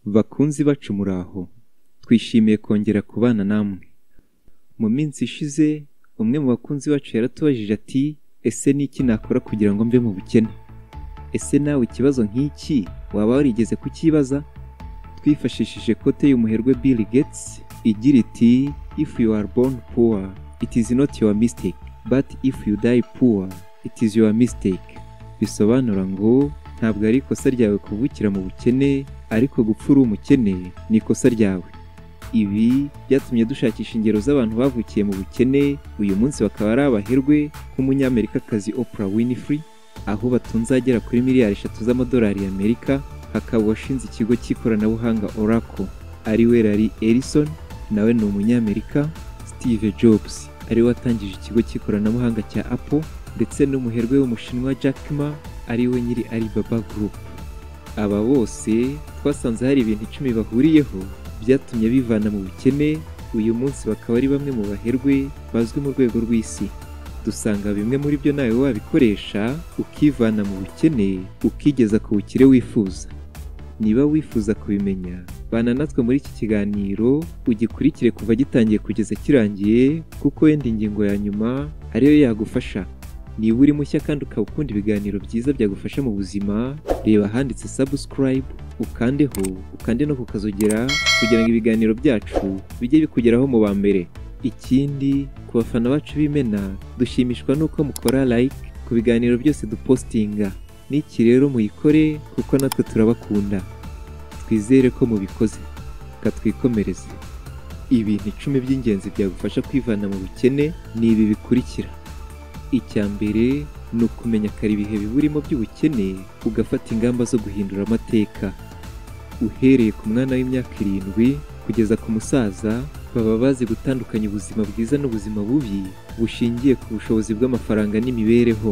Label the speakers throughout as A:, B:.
A: bakunzi bacu muraho twishimiye kongera kubana namwe mu minsi ishize umwe mu bakunzi bacu yaratubajije ati ese n'iki nakora kugira ngo mve mu bukene ese nawe ikibazo nk'iki waba warigeze kukibaza twifashishije kote y'umuherwe Bill Gates igira iti if you are born poor it is not your mistake but if you die poor it is your mistake bisobanura ngo ntabwo ari ikosa ryawe kuvukira mu bukene ariko gupfa uri umukene ni ikosa ryawe ibi byatumye dushakisha ingero z'abantu bavukiye mu bukene uyu munsi bakaba ari abaherwe nk'umunyamerikakazi Oprah Winfrey aho batunze agera kuri miliyari eshatu z'amadolari y'Amerika hakaba uwashinze ikigo cy'ikoranabuhanga Oracle ari we Larry Ellison nawe ni umunyamerika Steve Jobs ari we watangije ikigo cy'ikoranabuhanga cya Apple ndetse n'umuherwe w'umushinwa Jack Ma ari we nyiri Alibaba Group aba bose twasanze hari ibintu icumi bahuriyeho byatumye bivana mu bukene uyu munsi bakaba ari bamwe mu baherwe bazwi mu rwego rw'isi dusanga bimwe muri byo nawe wabikoresha ukivana mu bukene ukigeza ku bukire wifuza niba wifuza kubimenya bana natwe muri iki kiganiro ugikurikire kuva gitangiye kugeza kirangiye kuko wenda ingingo ya nyuma ariyo yagufasha niba uri mushya kandi ukaba ukunda ibiganiro byiza byagufasha mu buzima reba ahanditse subscribe ukandeho ukande no kukazogera kugira ngo ibiganiro byacu bijye bikugeraho mu ba mbere ikindi ku bafana bacu b'imena dushimishwa n'uko mukora like ku biganiro byose dupostinga n'iki rero muyikore kuko natwe turabakunda twizere ko mubikoze katwikomereze ibintu icumi by'ingenzi byagufasha kwivana mu bukene ni ibi bikurikira icya mbere ni ukumenya kare ibihe biburimo by'ubukene ugafata ingamba zo guhindura amateka uhereye ku mwana w'imyaka irindwi kugeza ku musaza baba bazi gutandukanya ubuzima bwiza n'ubuzima bubi bushingiye ku bushobozi bw'amafaranga n'imibereho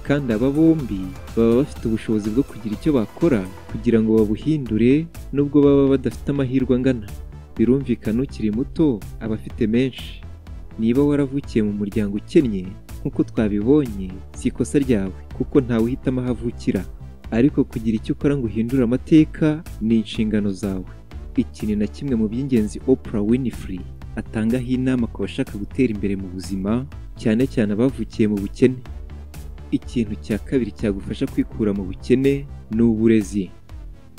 A: kandi aba bombi baba bafite ubushobozi bwo kugira icyo bakora kugira ngo babuhindure nubwo baba badafite amahirwe angana birumvikana ukiri muto aba afite menshi niba waravukiye mu muryango ukennye nk'uko twabibonye si ikosa ryawe kuko ntawe uhitamo aho avukira ariko kugira icyo ukora ngo uhindure amateka ni inshingano zawe iki ni na kimwe mu by'ingenzi Oprah Winfrey atangaho inama ku bashaka gutera imbere mu buzima cyane cyane abavukiye mu bukene ikintu cya kabiri cyagufasha kwikura mu bukene ni uburezi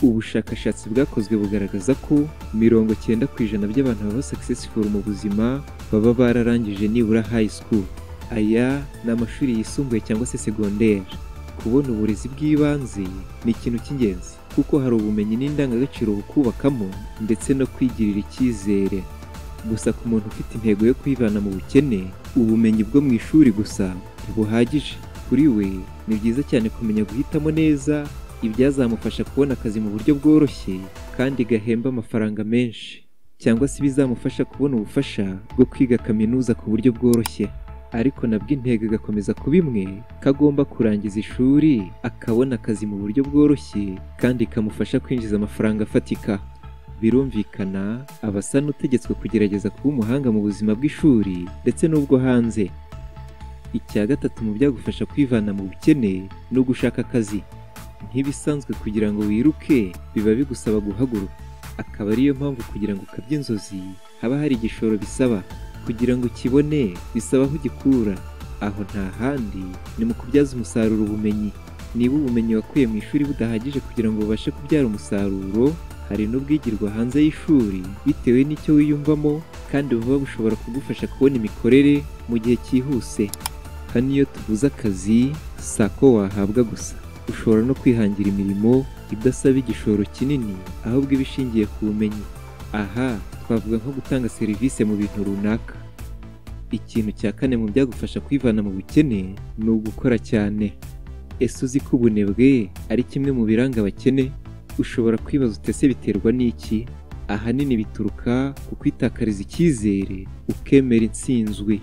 A: ubushakashatsi bwakozwe bugaragaza ko mirongo cyenda ku ijana by'abantu baba successful mu buzima baba bararangije nibura high school aya ni amashuri yisumbuye cyangwa se segonderi kubona uburezi bw'ibanze ni ikintu cy'ingenzi kuko hari ubumenyi n'indangagaciro bukubakamo ndetse no kwigirira icyizere gusa ku muntu ufite intego yo kwivana mu bukene ubumenyi bwo mu ishuri gusa ntibuhagije kuri we ni byiza cyane kumenya guhitamo neza ibyazamufasha kubona akazi mu buryo bworoshye kandi gahemba amafaranga menshi cyangwa se ibizamufasha kubona ubufasha bwo kwiga kaminuza ku buryo bworoshye ariko nabwo intego igakomeza kuba imwe kagomba kurangiza ishuri akabona akazi mu buryo bworoshye kandi kamufasha kwinjiza amafaranga afatika birumvikana aba asa n'utegetswe kugerageza kuba umuhanga mu buzima bw'ishuri ndetse n'ubwo hanze icya gatatu mu byagufasha kwivana mu bukene ni ugushaka akazi nk'ibisanzwe kugira ngo wiruke biba bigusaba guhaguruka akaba ariyo mpamvu kugira ngo ukabye inzozi haba hari igishoro bisaba kugira ngo ukibone bisaba aho ugikura aho nta handi ni mu kubyaza umusaruro ubumenyi niba ubumenyi wakuye mu ishuri budahagije kugira ngo bubashe kubyara umusaruro hari n'ubwigirwa hanze y'ishuri bitewe n'icyo wiyumvamo kandi buba bushobora kugufasha kubona imikorere mu gihe cyihuse hano iyo tuvuze akazi si ako wahabwa gusa ushobora no kwihangira imirimo idasaba igishoro kinini ahubwo iba ishingiye ku bumenyi aha twavuga nko gutanga serivisi mu bintu runaka ikintu cya kane mu byagufasha kwivana mu bukene ni ugukora cyane ese uzi ko ubunebwe ari kimwe mu biranga abakene ushobora kwibaza utese biterwa n'iki ahanini bituruka ku kwitakariza icyizere ukemera intsinzwi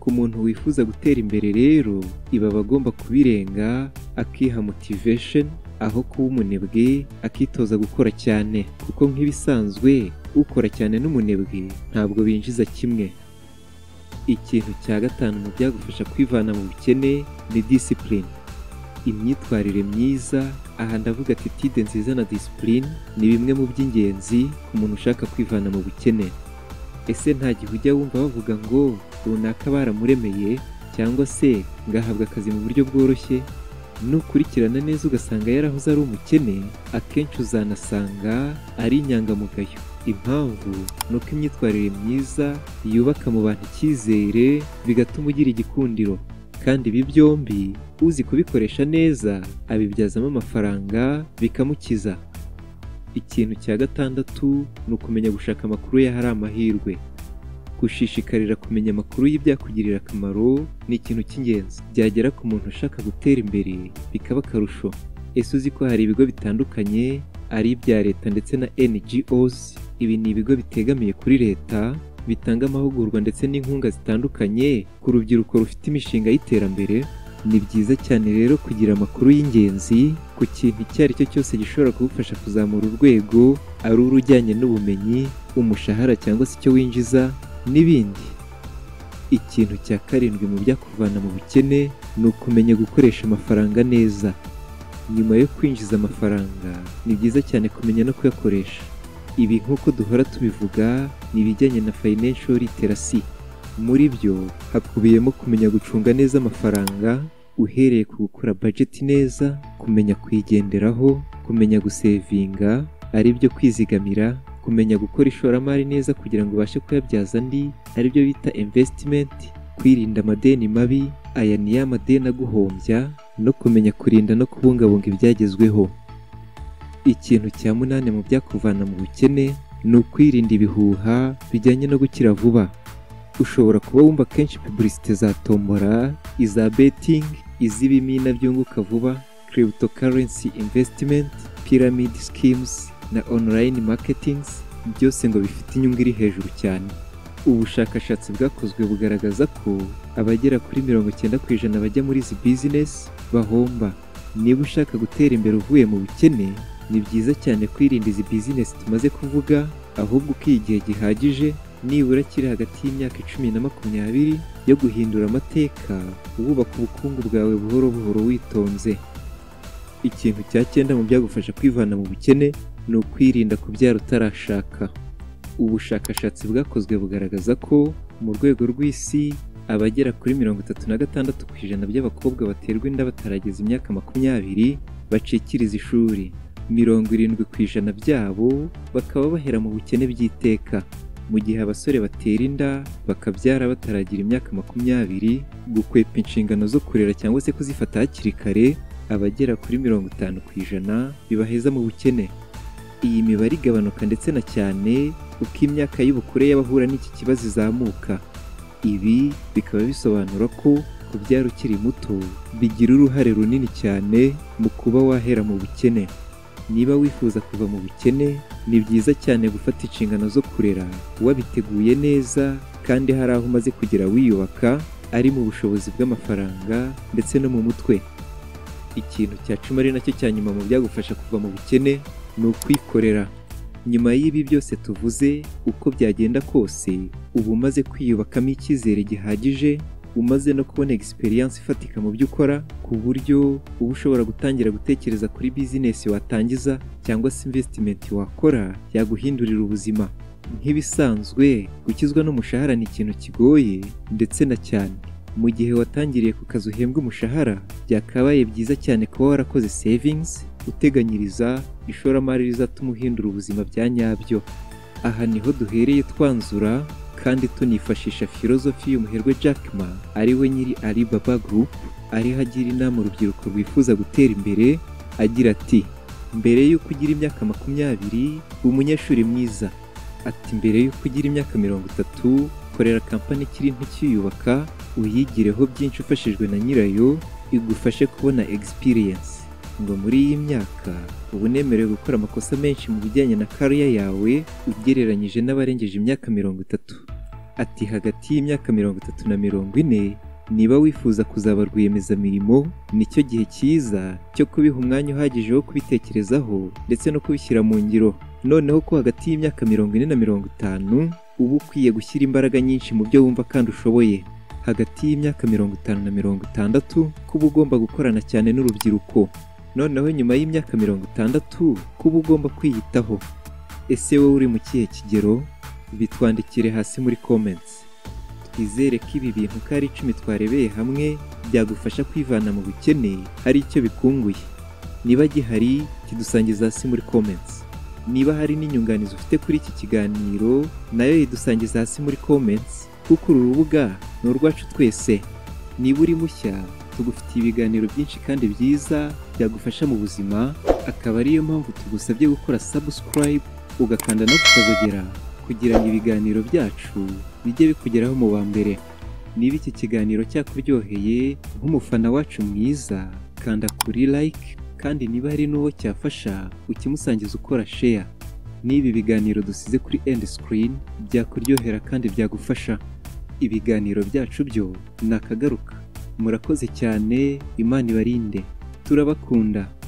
A: ku muntu wifuza gutera imbere rero iba abagomba kubirenga akiha motivation aho kuba umunebwe akitoza gukora cyane kuko nk'ibisanzwe ukora cyane n'umunebwe ntabwo binjiza kimwe ikintu cya gatanu mu byagufasha kwivana mu bukene ni discipline imyitwarire myiza aha ndavuga atitide nziza na disipurine ni bimwe mu by'ingenzi ku muntu ushaka kwivana mu bukene ese nta gihe ujya wumva bavuga ngo runaka baramuremeye cyangwa se ngo ahabwe akazi mu buryo bworoshye nukurikirana neza ugasanga yarahoze ari umukene akenshi uzanasanga ari inyangamugayo impamvu ni uko imyitwarire myiza yubaka mu bantu icyizere bigatuma ugira igikundiro kandi ibi byombi uzi kubikoresha neza abibyazamo amafaranga bikamukiza ikintu cya gatandatu ni ukumenya gushaka amakuru y'ahari amahirwe gushishikarira kumenya amakuru y'ibyakugirira akamaro ni ikintu cy'ingenzi byagera ku muntu ushaka gutera imbere bikaba akarusho ese uzi ko hari ibigo bitandukanye ari ibya leta ndetse na NGOs ibi ni ibigo bitegamiye kuri leta bitanga amahugurwa ndetse n'inkunga zitandukanye ku rubyiruko rufite imishinga y'iterambere ni byiza cyane rero kugira amakuru y'ingenzi ku kintu icyo ari cyo cyose gishobora kugufasha kuzamura urwego ari urujyanye n'ubumenyi umushahara cyangwa se icyo winjiza n'ibindi ikintu cya karindwi mu byakuvana mu bukene ni ukumenya gukoresha amafaranga neza nyuma yo kwinjiza amafaranga ni byiza cyane kumenya no kuyakoresha ibi nk'uko duhora tubivuga ni ibijyanye na financial literacy muri byo hakubiyemo kumenya gucunga neza amafaranga uhereye ku gukora budget neza kumenya kuyigenderaho kumenya gusevinga ari byo kwizigamira kumenya gukora ishoramari neza kugira ngo ubashe kuyabyaza andi aribyo bita investment kwirinda amadeni mabi aya ni ya madeni aguhombya no kumenya kurinda no kubungabunga ibyagezweho ikintu cya munani mu byakuvana mu bukene ni ukwirinda ibihuha bijyanye no gukira vuba ushobora kuba wumva kenshi pubulisite za tombora iza betting iz'ibimina byunguka vuba cryptocurrency investment pyramid schemes na online marketings byose ngo bifite inyungu iri hejuru cyane ubushakashatsi bwakozwe bugaragaza ko abagera kuri mirongo icyenda ku ijana bajya muri izi bizinesi bahomba niba ushaka gutera imbere uvuye mu bukene ni byiza cyane kwirinda izi bizinesi tumaze kuvuga ahubwo ukiha igihe gihagije nibura kiri hagati y'imyaka icumi na makumyabiri yo guhindura amateka wubaka ubukungu bwawe buhoro buhoro witonze ikintu cya cyenda mu byagufasha kwivana mu bukene ni ukwirinda kubyara utarashaka ubushakashatsi bwakozwe bugaragaza ko mu rwego rw'isi abagera kuri mirongo itatu na gatandatu ku ijana by'abakobwa baterwa inda batarageza imyaka makumyabiri bacikiriza ishuri mirongo irindwi ku ijana byabo bakaba bahera mu bukene by'iteka mu gihe abasore batera inda bakabyara bataragira imyaka makumyabiri gukwepa inshingano zo kurera cyangwa se kuzifata hakiri kare abagera kuri mirongo itanu ku ijana bibaheza mu bukene iyi mibare igabanuka ndetse na cyane uko imyaka y'ubukure y'abahura n'iki kibazo izamuka ibi bikaba bisobanura ko kubyara ukiri muto bigira uruhare runini cyane mu kuba wahera mu bukene niba wifuza kuva mu bukene ni byiza cyane gufata inshingano zo kurera wabiteguye neza kandi hari aho umaze kugera wiyubaka ari mu bushobozi bw'amafaranga ndetse no mu mutwe ikintu cya cumi ari nacyo cya nyuma mu byagufasha kuva mu bukene ni ukwikorera nyuma y'ibi byose tuvuze uko byagenda kose uba umaze kwiyubakamo icyizere gihagije umaze no kubona egisperiyanse ifatika mu byo ukora ku buryo uba ushobora gutangira gutekereza kuri bizinesi watangiza cyangwa se imvesitimenti wakora yaguhindurira ubuzima nk'ibisanzwe gukizwa n'umushahara ni ikintu kigoye ndetse na cyane mu gihe watangiriye ku kazi uhembwa umushahara byakabaye byiza cyane kuba warakoze savingisi uteganyiriza ishoramari rizatuma uhindura ubuzima bya nyabyo aha niho duhereye twanzura kandi tunifashisha filozofi y'umuherwe Jack Ma ari we nyiri Alibaba Group ariho agira inama urubyiruko rwifuza gutera imbere agira ati mbere y'uko ugira imyaka makumyabiri umunyeshuri mwiza ati mbere y'uko ugira imyaka mirongo itatu korera kampani ikiri nto ukiyubaka uyigireho byinshi ufashijwe na nyirayo igufashe kubona egisipiriyensi ngo muri iyi myaka uba unemerewe gukora amakosa menshi mu bijyanye na kariya yawe ugereranyije n'abarengeje imyaka mirongo itatu ati hagati y'imyaka mirongo itatu na mirongo ine niba wifuza kuzaba rwiyemezamirimo nicyo gihe cyiza cyo kubiha umwanya uhagije wo kubitekerezaho ndetse no kubishyira mu ngiro noneho ko hagati y'imyaka mirongo ine na mirongo itanu uba ukwiye gushyira imbaraga nyinshi mu byo wumva kandi ushoboye hagati y'imyaka mirongo itanu na mirongo itandatu kuba ugomba gukorana cyane n'urubyiruko noneho nyuma y'imyaka mirongo itandatu kuba ugomba kwiyitaho ese wowe uri mu kihe kigero bitwandikire hasi muri comments twizere ko ibi bintu uko ari icumi twarebeye hamwe byagufasha kwivana mu bukene hari icyo bikunguye niba gihari kidusangiza hasi muri comments niba hari n'inyunganizi ufite kuri iki kiganiro nayo yidusangiza hasi muri comments kuko uru rubuga ni urwacu twese niba uri mushya tugufitiye ibiganiro byinshi kandi byiza byagufasha mu buzima akaba ariyo mpamvu tugusabye gukora subscribe ugakanda no kukazogera kugira ngo ibiganiro byacu bijye bikugeraho mu wa mbere niba iki kiganiro cyakuryoheye nk'umufana wacu mwiza kanda kuri like kandi niba hari n'uwo cyafasha ukimusangiza ukora share n'ibi biganiro dusize kuri end screen byakuryohera kandi byagufasha ibiganiro byacu byo ni akagaruka murakoze cyane imana ibarinde turabakunda